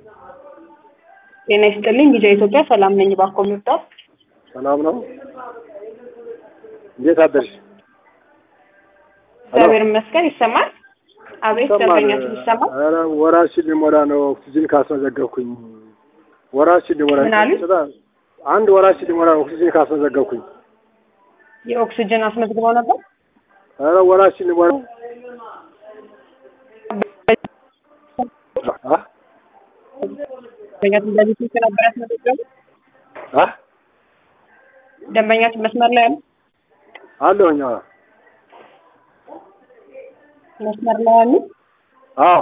ጤና ይስጥልኝ ቪዛ ኢትዮጵያ ሰላም ነኝ። እባክዎ ምርዳት። ሰላም ነው። እንዴት አደርሽ? እግዚአብሔር ይመስገን። ይሰማል? አቤት ደንበኛችን ይሰማል? ኧረ ወራችን ሊሞላ ነው። ኦክሲጅን ካስመዘገብኩኝ ወራችን ሊሞላ ምን አሉኝ? አንድ ወራችን ሊሞላ ነው። ኦክሲጅን ካስመዘገብኩኝ የኦክሲጅን አስመዝግበው ነበር? ኧረ ወራችን ሊሞላ አ ደንበኛችን በዚህ ስልክ ነበር ያስመዘገቡት? አ ደንበኛችን መስመር ላይ ያሉ አለሁኝ። አዎ መስመር ላይ ያሉ አዎ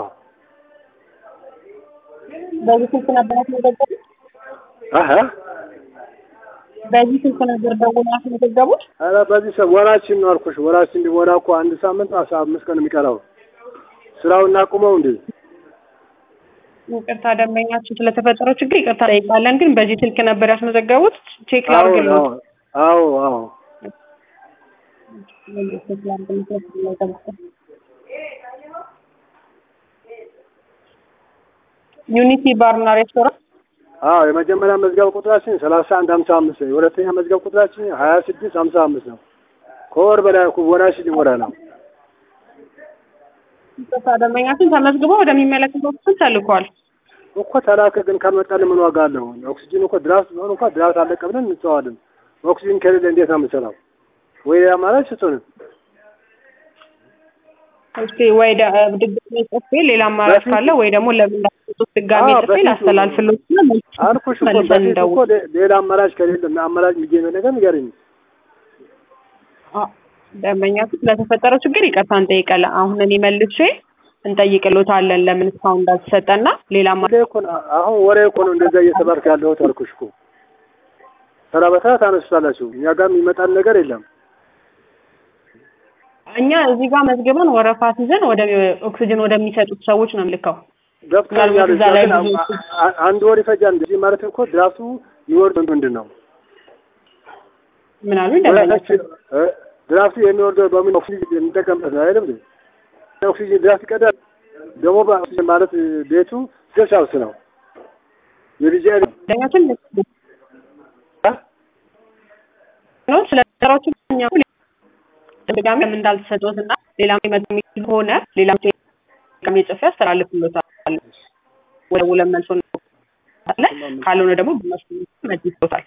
በዚህ ስልክ ነበር ያስመዘገቡት? አሀ በዚህ ስልክ ነበር ደውለው ያስመዘገቡት? ኧረ በዚህ ሰ ወራችን ነው አልኩሽ። ወራችን ሊሞላ እኮ አንድ ሳምንት አስራ አምስት ቀን የሚቀረው ስራውን እናቁመው እንዴ? ይቅርታ ደንበኛችን ስለተፈጠረው ችግር ይቅርታ ጠይቃለን። ግን በዚህ ስልክ ነበር ያስመዘገቡት? ቼክ አዎ ላድርግልዎት? አዎ አዎ ቼክ ላድርግልዎት? ዩኒቲ ባርና ሬስቶራንት አዎ የመጀመሪያ መዝገብ ቁጥራችን ሰላሳ አንድ ሀምሳ አምስት ነው። የሁለተኛ መዝገብ ቁጥራችን ሀያ ስድስት ሀምሳ አምስት ነው። ከወር በላይ እኮ ወራችን ሊሞላ ነው። ይቅርታ ደንበኛችን ተመዝግቦ ወደሚመለከተው ክፍል ተልኳል። እኮ ተላከ፣ ግን ካልመጣልን ምን ዋጋ አለው? ኦክሲጅን እኮ ድራፍት ቢሆን እንኳ ድራፍት አለቀ ብለን እንተዋለን። ኦክሲጅን ከሌለ እንዴት ነው የምንሰራው? ወይ አማራጭ ስጡን። እስቲ ወይ ደ- ድጋሜ ጽፌ ሌላ አማራጭ ካለ ወይ ደግሞ ለምን እንዳትሰጡት ድጋሜ አዎ፣ ጽፌ በፊት ላስተላልፍሎት እና መልስ- አልኩሽ እኮ መልሰን በፊት እኮ እንደውል። ሌ- ሌላ አማራጭ ከሌለ እና አማራጭ የሚገኝ ነገር ንገረኝ። አዎ፣ ደንበኛችን ስለተፈጠረው ችግር ይቅርታ እንጠይቃለን። አሁን እኔ መልሼ እንጠይቅሎታለን ለምን እስካሁን እንዳልተሰጠና ሌላ አማ- ወሬ እኮ ነው አሁን ወሬ እኮ ነው እንደዛ እየተባልክ ያለሁት አልኩሽ እኮ። ተራ በተራ ታነሱታላችሁ። እኛ ጋር የሚመጣን ነገር የለም። እኛ እዚህ ጋር መዝግበን ወረፋ ይዘን ወደ ኦክሲጅን ወደሚሰጡት ሰዎች ነው የምልከው። ገብቶኛል። ምናልባት እዛ ላይ ግን ብዙ አ- አ- አንድ ወር ይፈጃል። እንደዚህ ማለት እኮ ድራፍቱ የሚወርድ ምንድን ነው? ምን አሉኝ ደንበኛችን? እ ድራፍቱ የሚወርደው በምን ኦክሲጅን እንጠቀምበት ነው አይደለም እንዴ? ኦክሲጅን ድራፍት ይቀዳል። ደግሞ በኦክሲጅን ማለት ቤቱ ሴፍ ሃውስ ነው። የልጅ ደንበኛችን ነው ስለ ተራዎቹ እኛ ድጋሚ ለምን እንዳልተሰጡት እና ሌላም ሊመጣ የሚችል ከሆነ ሌላም ድጋሚ ጽፌ አስተላልፍሎታል። ወደ ውለን መልሶ አለ ካልሆነ ደግሞ በመስሎ መልሶታል።